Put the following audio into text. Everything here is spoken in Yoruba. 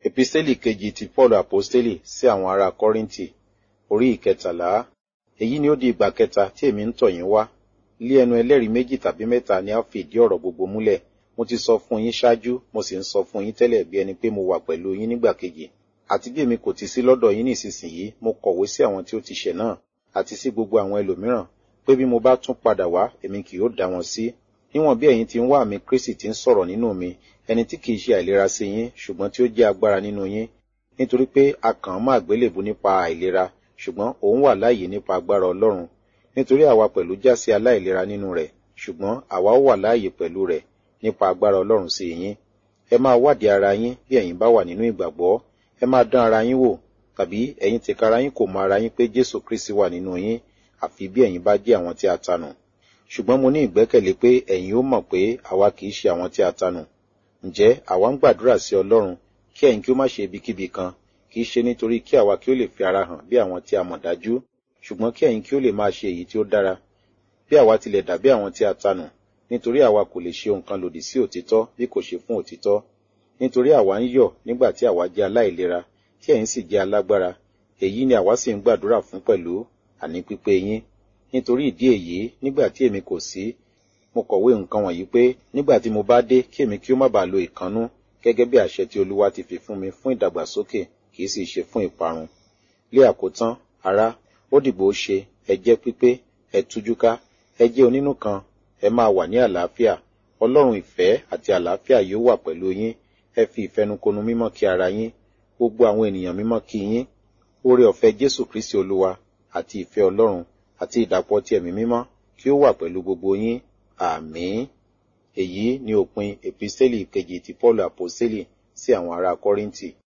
Episteli kejì ti Paulu Aposteli sí àwọn ará Kọ́ríńtì, orí ìkẹtàlá. Èyí ni ó di ìgbà kẹta tí èmi ń tọ̀ yín wá. Lé ẹnu ẹlẹ́rìí méjì tàbí mẹ́ta ni a fi ìdí ọ̀rọ̀ gbogbo múlẹ̀. Mo ti sọ fún yín ṣáájú, mo sì ń sọ fún yín tẹ́lẹ̀ bí ẹni pé mo wà pẹ̀lú yín nígbà kejì. Àti bí èmi kò ti sí lọ́dọ̀ yín nísinsìnyí, mo kọ̀wé sí àwọn tí ó ti ṣẹ̀ náà, àti sí gbogbo àwọn ẹlòmíràn, pé bí mo bá tún padà wá, èmi kì yóò dá wọn sí. Níwọ̀n bí ẹ̀yin ti ń wá àmì Kristi tí ń sọ̀rọ̀ nínú mi, ẹni tí kìí ṣe àìlera sí yín, ṣùgbọ́n tí ó jẹ́ agbára nínú yín. Nítorí pé a kàn án mọ́ àgbélébù nípa àìlera, ṣùgbọ́n òun wà láàyè nípa agbára Ọlọ́run. Nítorí àwa pẹ̀lú já sí aláìlera nínú rẹ̀, ṣùgbọ́n àwa ó wà láàyè pẹ̀lú rẹ̀ nípa agbára Ọlọ́run sí yín. Ẹ máa wádìí ara yín bí ẹ̀yin bá wà nínú ìgbàgbọ́. Ẹ máa dán ara yín wò, tàbí ẹ̀yin tìkára yín kò mọ ara yín pé Jésù Kristi wà nínú yín, àfi bí ẹ̀yin bá jẹ́ àwọn tí a tanù. Ṣùgbọ́n mo ní ìgbẹ́kẹ̀lé pé ẹ̀yin ó mọ̀ pé àwa kìí ṣe àwọn tí a tanù. Ǹjẹ́ àwa ń gbàdúrà sí Ọlọ́run kí ẹ̀yin kí ó má ṣe ibikíbi kan, kìí ṣe nítorí kí àwa kí ó lè fi ara hàn bí àwọn tí a mọ̀ dájú, ṣùgbọ́n kí ẹ̀yin kí ó lè máa ṣe èyí tí ó dára. Bí àwa tilẹ̀ dàbí àwọn tí a tanù, nítorí àwa kò lè ṣe nǹkan lòdì sí òtítọ́ bí kò ṣe fún òtítọ́. Nítorí àwa ń yọ̀ nígbà tí àwa jẹ́ aláìlera, tí ẹ̀yin sì jẹ́ alágbára. Èyí ni àwa sì ń gbàdúrà fún pẹ̀lú, àní pípé yín. Nítorí ìdí èyí, nígbà tí èmi kò sí, mo kọ̀wé nǹkan wọ̀nyí pé nígbà tí mo bá dé kí èmi kí ó má bàa lo ìkánú gẹ́gẹ́ bí àṣẹ tí Olúwa ti fi fún mi fún ìdàgbàsókè kìí sì ṣe fún ìparun. Lé àkótán, ará, ó dìgbò ṣe, ẹ jẹ́ pípé, ẹ tújúká, ẹ jẹ́ onínú kan, ẹ máa wà ní àlàáfíà. Ọlọ́run ìfẹ́ àti àlàáfíà yóò wà pẹ̀lú yín. Ẹ fi ìfẹnukonu mímọ́ kí ara yín. Gbogbo àwọn ènìyàn mímọ́ kí yín. Oore ọ̀fẹ́ Jésù Kristi Olúwa àti ìfẹ́ Ọlọ́run àti ìdàpọ̀ ti ẹ̀mí mímọ́ kí ó wà pẹ̀lú gbogbo yín. Àmín. Èyí ni òpin Episteli kejì ti Paulu Aposteli sí àwọn ará Kọ́ríńtì.